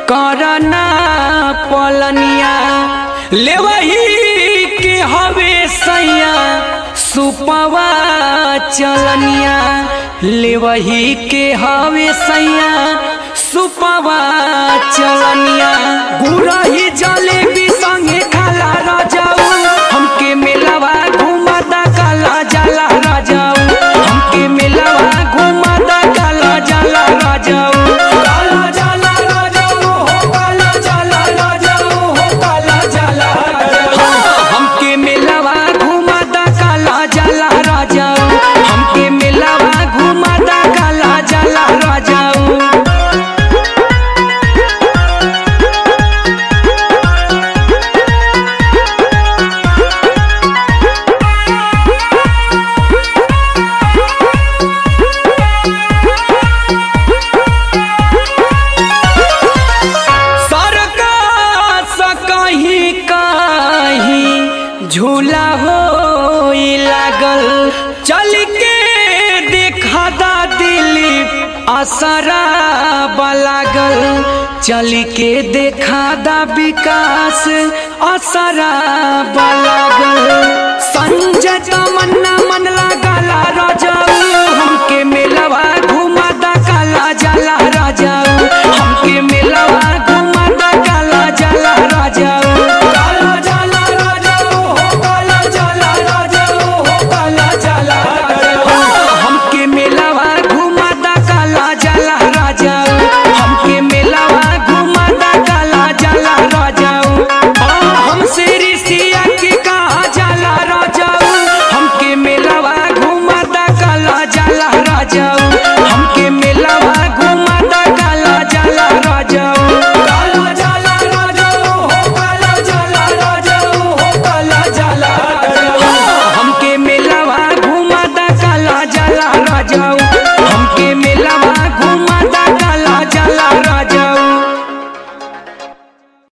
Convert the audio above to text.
करना पलनिया लेवही के हवे सैया सुपवा चलनिया लेवही के हवे सैया सुपवा चलनिया गुरही जलेबी संगे खाला रजाऊ हमके मेलावा घुमाता काला जाला राजाऊ हमके मेलावा घुमाता काला जाला राजाऊ काला जाला राजाऊ हो काला जाला राजाऊ हो काला जाला राजाऊ हमके मेलावा घुमाता काला जाला राजाऊ हमके मेलावा घुमाता काला जाला राजाऊ सरकार से कहीं कहीं झूला हो लागल चल के देखा दा दिलीप असरा लागल चल के देखा दा विकास असरा लागल संजय तमन्ना मन लागला रजाऊ